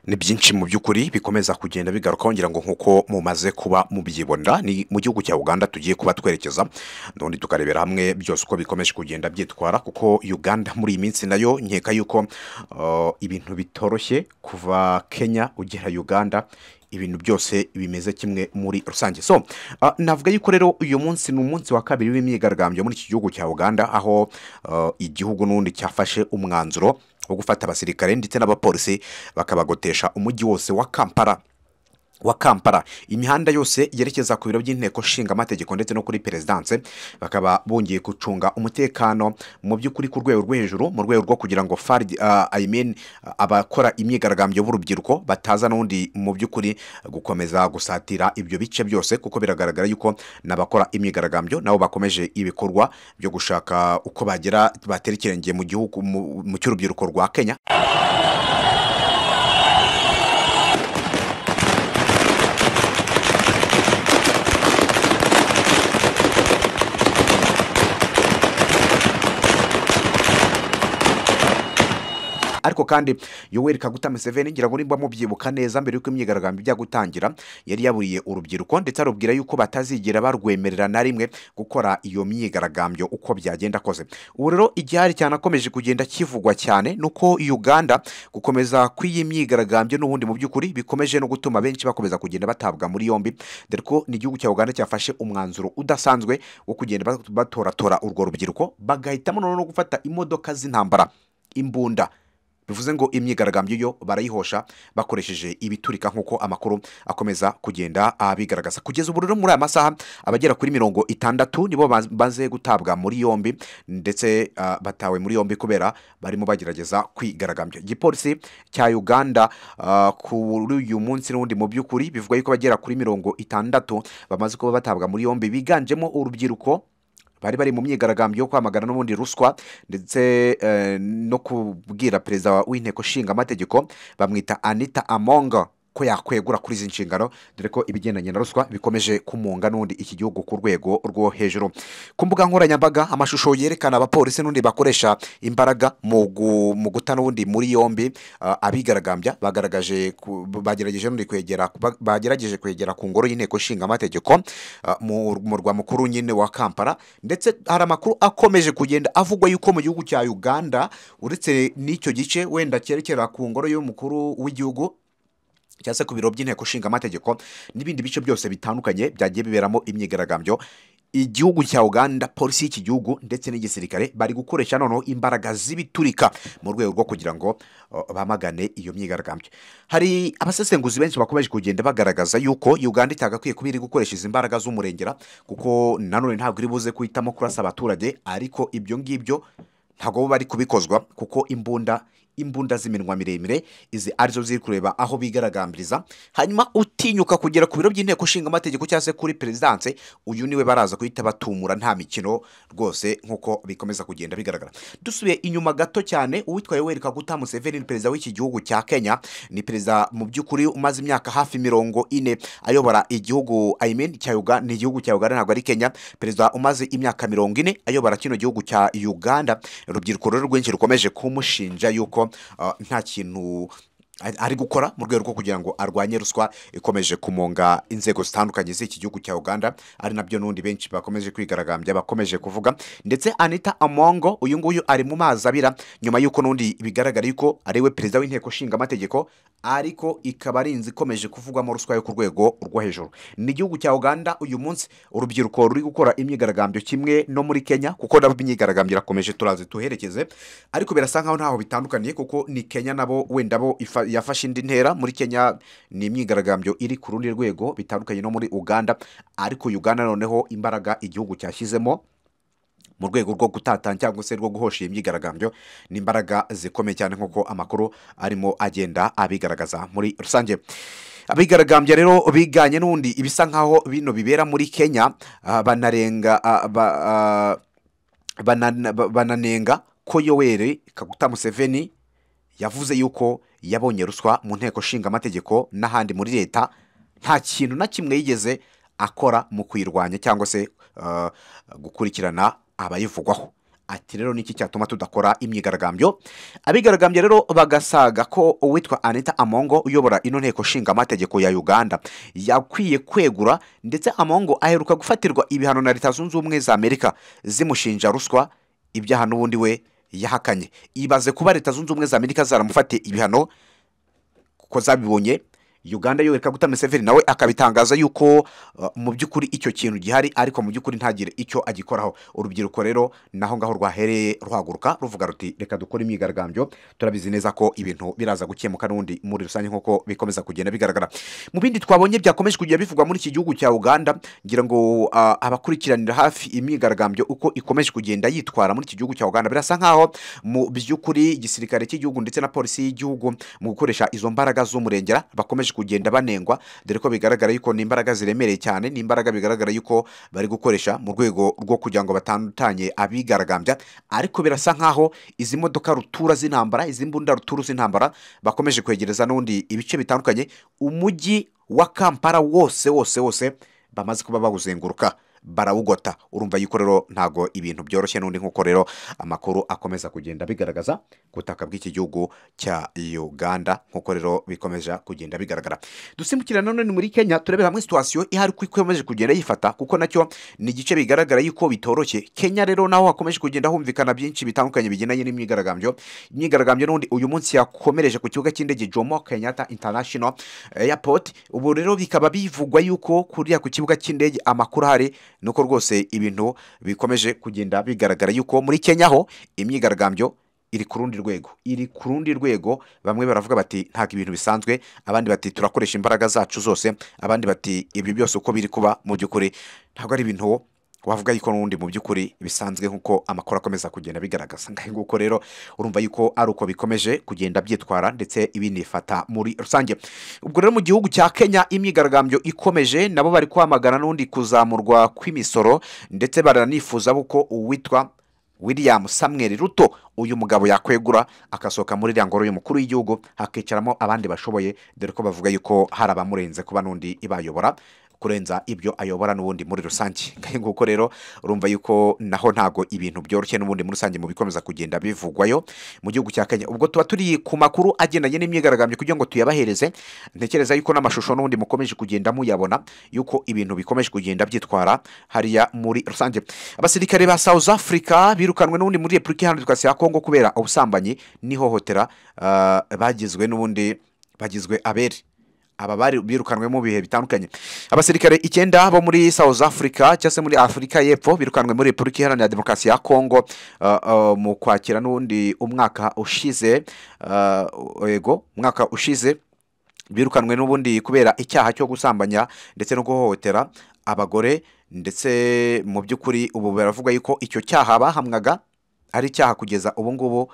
ni byinshi mu by'ukuri bikomeza kugenda bigaruka ngira ngo nk'uko mumaze kuba mubyibonera ni mu gihugu cya uganda tugiye kuba twerekeza n'ubundi tukarebera hamwe byose uko bikomeje kugenda byitwara kuko uganda muri iyi minsi nayo nkeka yuko uh, ibintu bitoroshye kuva kenya ugera uganda ibintu byose bimeze kimwe muri rusange so uh, navuga yuko rero uyu munsi ni umunsi wa kabiri w'imyigaragambyo muri iki gihugu cya uganda aho uh, igihugu n'ubundi cyafashe umwanzuro wo gufata abasirikare ndetse n'abapolisi bakabagotesha umujyi wose wa kampala wa kampala imihanda yose yerekeza ku biro by'inteko nshingamategeko ndetse no kuri perezidanse bakaba bongeye gucunga umutekano mu by'ukuri ku rwego rwo hejuru mu rwego rwo kugira ngo faridi ayimen abakora imyigaragambyo b'urubyiruko bataza n'undi mu by'ukuri gukomeza gusatira ibyo bice byose kuko biragaragara yuko n'abakora imyigaragambyo nabo bakomeje ibikorwa byo gushaka uko bagera batera ikirenge mu gihugu mu- mu cy'urubyiruko rwa kenya ariko kandi yoweri kaguta museveni ngira ngo nimba mubyibuka neza mbere y'uko imyigaragambyo ijya gutangira yari yaburiye urubyiruko ndetse arubwira yuko batazigera barwemerera na rimwe gukora iyo myigaragambyo uko byagenda kose ubu rero igihari cyane akomeje kugenda kivugwa cyane ni uko uganda gukomeza kw'iyi myigaragambyo n'ubundi mu by'ukuri bikomeje no gutuma benshi bakomeza kugenda batabwa muri yombi dore ko n'igihugu cya uganda cyafashe umwanzuro udasanzwe wo kugenda bat- batoratora urwo rubyiruko bagahitamo noneho no gufata imodoka z'intambara imbunda bivuze ngo imyigaragambyo yo barayihosha bakoresheje ibiturika nk'uko amakuru akomeza kugenda abigaragaza kugeza ubu rero muri aya masaha abagera kuri mirongo itandatu nibo ba- baze gutabwa muri yombi ndetse ah, batawe muri yombi kubera barimo bagerageza kwigaragambya igipolisi cya uganda ah, kuri uyu munsi n'ubundi mu by'ukuri bivuga yuko abagera kuri mirongo itandatu bamaze kuba batabwa muri yombi biganjemo urubyiruko bari bari mu myigaragambyo yo kwamagana n'ubundi ruswa ndetse eh, no kubwira perezida w'inteko nshingamategeko bamwita anita amonga ko yakwegura kuri izi nshingano dore ko ibigendanye na ruswa bikomeje kumunga n'ubundi iki gihugu ku rwego rwo hejuru ku mbuga nkoranyambaga amashusho yerekana abapolisi n'ubundi bakoresha imbaraga mu gu- mu guta n'ubundi muri yombi ah, abigaragambya bagaragaje ku- bagerageje n'ubundi kwegera ba- bagerageje kwegera ku ngoro y'inteko nshingamategeko ah, mu murwa mukuru nyine wa kampala ndetse hari amakuru akomeje kugenda avugwa yuko mu gihugu cya uganda uretse n'icyo gice wenda cyerekera ku ngoro y'umukuru w'igihugu cyangwa se ku biro by'inteko nshingamategeko n'ibindi bice byose bitandukanye byagiye biberamo imyigaragambyo igihugu cya uganda polisi y'iki gihugu ndetse n'igisirikare bari gukoresha noneho imbaraga z'ibiturika mu rwego rwo kugira ngo uh, bamagane iyo myigaragambyo hari abasesenguzi benshi bakomeje kugenda bagaragaza yuko uganda itagakwiye kuba iri gukoresha izi mbaraga z'umurengera kuko nanone ntabwo iri buze guhitamo kurasa abaturage ariko ibyo ngibyo ntabwo bo bari kubikozwa kuko imbunda imbunda z'iminwa miremire izi arizo ziri kureba aho bigaragambiriza hanyuma utinyuka kugera ku biro by'inteko nshingamategeko cyangwa se kuri perezidanse uyu niwe baraza guhita batumura nta mikino rwose nk'uko bikomeza kugenda bigaragara dusubiye inyuma gato cyane uwitwa yoweri kaguta museveni ni perezida w'iki gihugu cya kenya ni perezida mu by'ukuri umaze imyaka hafi mirongo ine ayobora igihugu I mean, cya Uganda ni igihugu cya Uganda ntabwo ari Kenya perezida umaze imyaka mirongo ine ayobora kino gihugu cya Uganda urubyiruko rero rwinshi rukomeje kumushinja yuko uh, nta kintu ari- ari gukora mu rwego rwo kugira ngo arwanye ruswa ikomeje kumunga inzego zitandukanye z'iki gihugu cya uganda ari nabyo n'undi benshi bakomeje kwigaragambya bakomeje kuvuga ndetse anita amongo uyu nguyu ari mu mazi abira nyuma y'uko n'undi bigaragara yuko ari we perezida w'inteko nshingamategeko ariko ikaba ari inzu ikomeje kuvugwamo ruswa yo ku rwego rwo hejuru ni igihugu cya uganda uyu munsi urubyiruko ruri gukora imyigaragambyo kimwe no muri kenya kuko nabo imyigaragambyo irakomeje turazi tuherekeze ariko birasa nkaho ntaho bitandukaniye kuko ni kenya nabo wenda bo ifa- yafashe indi ntera muri kenya ni imyigaragambyo iri ku rundi rwego bitandukanye no muri uganda ariko uganda noneho imbaraga igihugu cyashyizemo mu rwego rwo gutatanya cyangwa se rwo guhosha iyi myigaragambyo ni imbaraga zikomeye cyane nk'uko amakuru arimo agenda abigaragaza muri rusange abigaragambya rero biganye n'ubundi ibisa nkaho bino bibera muri kenya ah, banarenga ah, ba- ah, banana- ba- bananenga ko yoweri kaguta museveni yavuze yuko yabonye ruswa mu nteko nshingamategeko n'ahandi muri leta nta kintu na kimwe yigeze akora mu kuyirwanya cyangwa se uh, gukurikirana abayivugwaho ati rero niki cyatuma tudakora imyigaragambyo abigaragambya rero bagasaga ko uwitwa anita amongo uyobora ino nteko nshingamategeko ya uganda yakwiye kwegura ndetse amongo aheruka gufatirwa ibihano na leta zunze ubumwe za amerika zimushinja ruswa ibyaha n'ubundi we yahakanye ibaze kuba leta zunze ubumwe za amerika zaramufatiye ibihano kuko zabibonye uganda yoreka guta museveni nawe akabitangaza yuko uh, mu by'ukuri icyo kintu gihari ariko mu by'ukuri ntagire icyo agikoraho urubyiruko rero naho ngaho rwahereye ruhaguruka ruvuga ruti reka dukore imyigaragambyo turabizi neza ko ibintu biraza gukemuka n'ubundi muri rusange nk'uko bikomeza kugenda bigaragara mu bindi twabonye byakomeje kujya bivugwa muri iki gihugu cya uganda ngira ngo uh, abakurikiranira hafi imyigaragambyo uko ikomeje kugenda yitwara muri iki gihugu cya uganda birasa nk'aho mu by'ukuri igisirikare cy'igihugu ndetse na polisi y'igihugu mu gukoresha izo mbaraga z'umurengera bakomeje kugenda banengwa dore ko bigaragara yuko ni imbaraga ziremereye cyane ni imbaraga bigaragara yuko bari gukoresha mu rwego rwo kugira ngo batandukanye abigaragambya ariko birasa nk'aho izi modoka rutura z'intambara izi mbunda ruturu z'intambara bakomeje kwegereza n'ubundi ibice bitandukanye umujyi wa kampala wose wose wose bamaze kuba bawuzenguruka barawugota urumva yuko rero ntago ibintu byoroshye n'undi nk'uko rero amakuru akomeza kugenda bigaragaza ku butaka bw'iki gihugu cya uganda nk'uko rero bikomeje kugenda bigaragara dusimbukira nanone muri kenya turebera hamwe situwasiyo ihari ko ikomeje kugenda yifata kuko nacyo ni igice bigaragara yuko bitoroshye kenya rero naho hakomeje kugenda humvikana byinshi bitandukanye bigendanye n'imyigaragambyo imyigaragambyo n'undi uyu munsi yakomereje ku kibuga cy'indege jomo kenyatta international airport ubu rero bikaba bivugwa yuko kuriya ku kibuga cy'indege amakuru ahari nuko rwose ibintu bikomeje kugenda bigaragara yuko muri kenya ho imyigaragambyo iri ku rundi rwego iri ku rundi rwego bamwe baravuga bati ntabwo ibintu bisanzwe abandi bati turakoresha imbaraga zacu zose abandi bati ibyo byose uko biri kuba mu by'ukuri ntabwo ari ibintu wavuga yuko n'ubundi mu by'ukuri bisanzwe nk'uko amakuru akomeza kugenda bigaragaza ngaho nguko rero urumva yuko ari uko bikomeje kugenda byitwara ndetse ibinifata muri rusange ubwo rero mu gihugu cya kenya imyigaragambyo ikomeje nabo bari kwamagana n'ubundi kuzamurwa kw'imisoro ndetse baranifuza ko uwitwa william samuel ruto uyu mugabo yakwegura agasohoka muri iriya ngoro y'umukuru w'igihugu hakicaramo abandi bashoboye dore ko bavuga yuko hari abamurenze kuba n'undi ibayobora kurenza ibyo ayobora n'ubundi muri rusange nguko rero urumva yuko naho ntago ibintu byoroshye n'ubundi muri rusange mu bikomeza kugenda bivugwayo mu gihugu cya kenya ubwo tuba turi ku makuru agendanye n'imyigaragambyo kugira ngo tuyabahereze ntekereza yuko n'amashusho n'ubundi mukomeje kugenda muyabona yuko ibintu bikomeje kugenda byitwara hariya muri rusange abasirikare ba south africa birukanwe n'ubundi muri repubulika iharanira demokarasi ya kongo kubera ubusambanyi n'ihohotera uh, bagizwe n'ubundi bagizwe abere aba bari birukanwe mu bihe bitandukanye abasirikare icyenda bo muri south africa cyangwa se muri afurika y'epfo birukanwe muri repubulika iharanira demokarasi ya kongo uh, uh, mu kwakira n'ubundi umwaka ushize uh, yego umwaka ushize birukanwe n'ubundi kubera icyaha cyo gusambanya ndetse no guhohotera abagore ndetse mu by'ukuri ubu baravuga yuko icyo cyaha bahamwaga ari icyaha kugeza ubu ngubu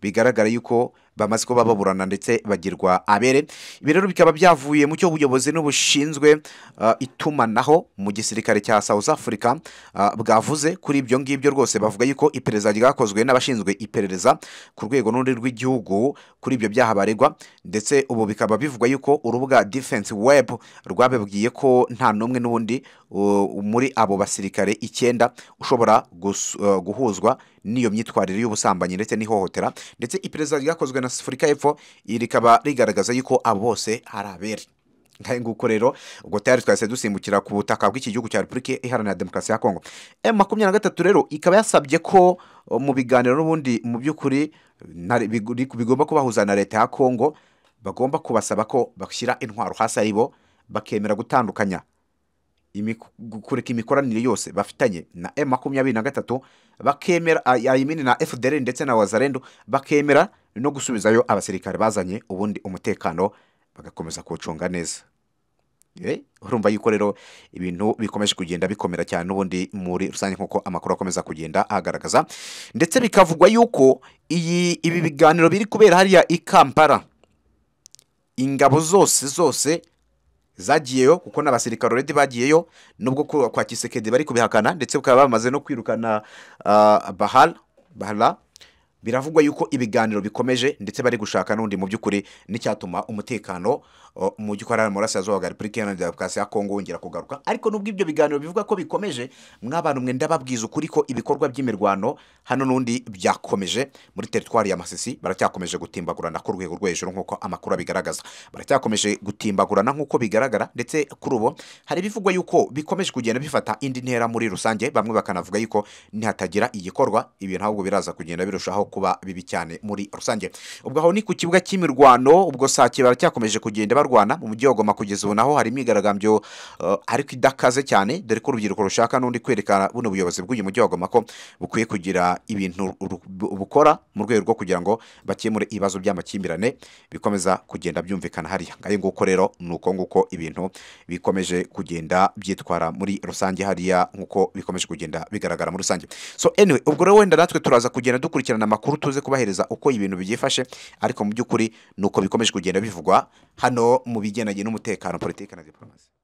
bigaragara yuko bamaze kuba baburana ndetse bagirwa abere ibi rero bikaba byavuye mu cyo ubuyobozi n'ubushinzwe uh, itumanaho mu gisirikare cya south africa uh, bwavuze kuri ibyo ngibyo rwose bavuga yuko iperereza ryakozwe n'abashinzwe iperereza ku rwego n'urundi rw'igihugu kuri ibyo byaha baregwa ndetse ubu bikaba bivugwa yuko urubuga defense web rwabibwiye ko nta n'umwe n'ubundi uh, muri abo basirikare icyenda ushobora guhuzwa n'iyo myitwarire y'ubusambanyi ndetse n'ihohotera ndetse iperereza ryakozwe na afurika y'epfo iri rikaba rigaragaza yuko abo bose hari abere nguko rero ubwo tayari twahise dusimbukira ku butaka bw'iki gihugu cya repubulika iharanira demokarasi ya kongo emu makumyabiri na gatatu rero ikaba yasabye ko mu biganiro n'ubundi mu by'ukuri bigomba kubahuza na leta ya kongo bagomba kubasaba ko bashyira intwaro hasi ari bo bakemera gutandukanya kureka imikoranire yose bafitanye na emu makumyabiri na gatatu bakemera ayimini na fdr ndetse na wazarendo bakemera no gusubizayo abasirikare bazanye ubundi umutekano bagakomeza kuwucunga neza urumva yuko rero ibintu bikomeje kugenda bikomera cyane n'ubundi muri rusange nk'uko amakuru akomeza kugenda agaragaza ndetse bikavugwa yuko ibi biganiro biri kubera hariya i kampala ingabo zose zose zagiyeyo kuko n'abasirikare uredi bagiyeyo nubwo kwa kisekedi bari kubihakana ndetse bakaba bamaze no kwirukana bahara bahara biravugwa yuko ibiganiro bikomeje ndetse bari gushaka n'undi mu by'ukuri n'icyatuma umutekano o, mu by'ukuri ari murasirazuba bwa repubulika iharanira demokarasi ya kongo wongera kugaruka ariko nubwo ibyo biganiro bivuga ko bikomeje mw'abantu mwenda babwiza ukuri ko ibikorwa by'imirwano hano n'undi byakomeje muri teritwari ya masisi baracyakomeje gutimbagurana ku rwego rwo hejuru nk'uko amakuru abigaragaza baracyakomeje gutimbagurana nk'uko bigaragara ndetse kuri ubu hari ibivugwa yuko bikomeje kugenda bifata indi ntera muri rusange bamwe bakanavuga yuko nihatagira igikorwa ibintu ahubwo biraza kugenda birushaho kuba bibi cyane muri rusange ubwo aho ni ku kibuga cy'imirwano ubwo sake baracyakomeje kugenda barwana mu mujyi wa goma kugeza ubu naho hari imyigaragambyo eh, ariko idakaze cyane dore ko urubyiruko rushaka n'undi kwerekana buno buyobozi bw'uyu mujyi wa goma ko bukwiye kugira ibintu ru- bu- bukora mu rwego rwo kugira ngo bakemure ibibazo by'amakimbirane bikomeza kugenda byumvikana hariya ngayo nguko rero ni uko nguko ibintu bikomeje kugenda byitwara muri rusange hariya nk'uko bikomeje kugenda bigaragara muri rusange so anyway ubwo rero wenda natwe turaza kugenda dukurikirana amakuru tuze kubahereza uko ibintu byifashe ariko mu by'ukuri ni uko bikomeje kugenda bivugwa hano mu bigendanye n'umutekano politiki na diporomasi